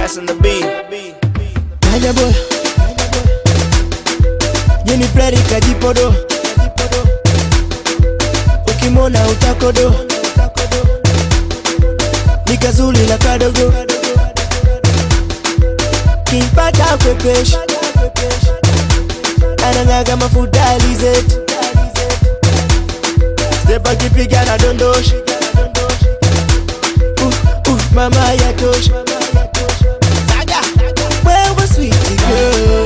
That's on the beat. Kanya boy Jini plari kajipodo Ukimona utakodo Nikazuli na kadogo Kimpata kwepesh Anang'aga mafuta alizeti Step akipiga na dondosh uh, uh, Mama yatosha wewe sweet girl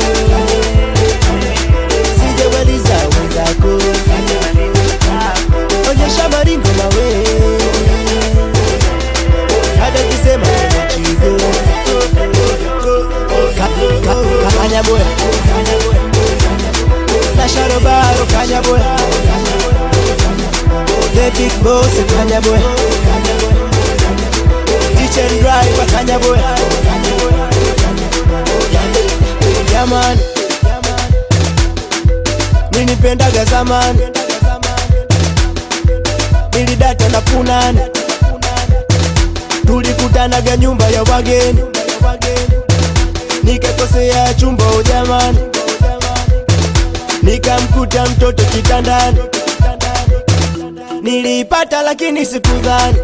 sijamaliza wenzako onyesha maringo mawe hata kisema chigo kanyaboya na sharobaro kanyaboya the big boss kanyaboya kitchen driver kanyaboya Yaman Nilipendaga zamani Nilidata na punani Tulikutanaga nyumba ya wageni Nikakosea chumba ujamani Nikamkuta mtoto kitandani Niliipata lakini sikudhani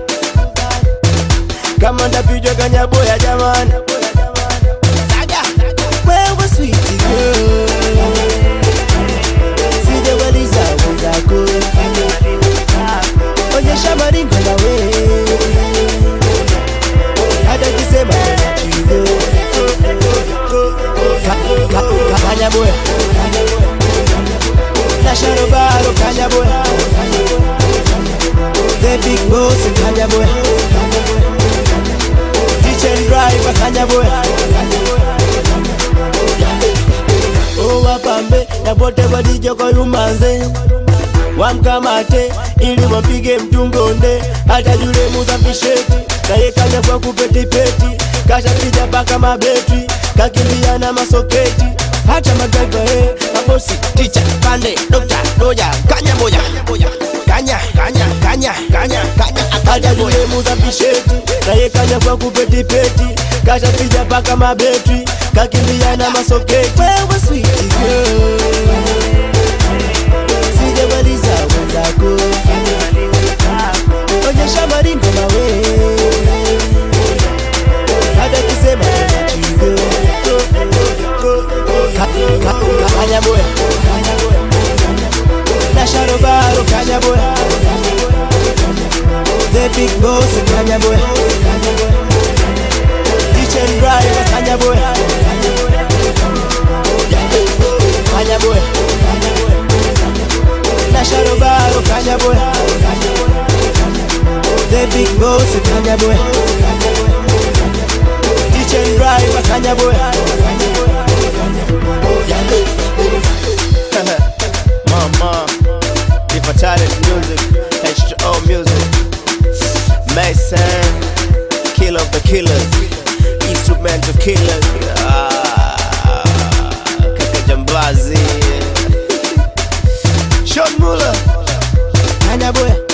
Kama ndapijwa kanyaboya jamani wewe sweet girl sijamaliza wenzako onyesha maringo nawe hata kisema chigo kanyaboya na sharobaro kanyaboya the big boss kanyaboya kitchen driver kanyaboya owapambe na pote walijokoyumanze wamkamate ili wampige mtungonde hata yule muzambisheti naye kanya kwa kupetipeti kashapiga paka mabetri kakimbia na masoketi hata magaiva he mabosi ticha pande dokta doja kanya moja kanya kanya kanya kanya kanya hata yule muzambisheti naye kanya kwa kupetipeti kashapiga paka mabetri kakimbia na masoketi wewe sweet girl sijamaliza wenzako onyesha maringo mawe hata kisema chigo kanyaboya na sharobaro kanyaboya the big boss kanyaboya kitchen driver kanyaboya kanyaboya na sharobaro kanyaboya the big boss kanyaboya kitchen driver kanyaboya Mama, the fatality music, H2O music, Mason, killer of the killers, instrumental killers, ah, Kaka Jambazi, Sean Muller. kanyaboya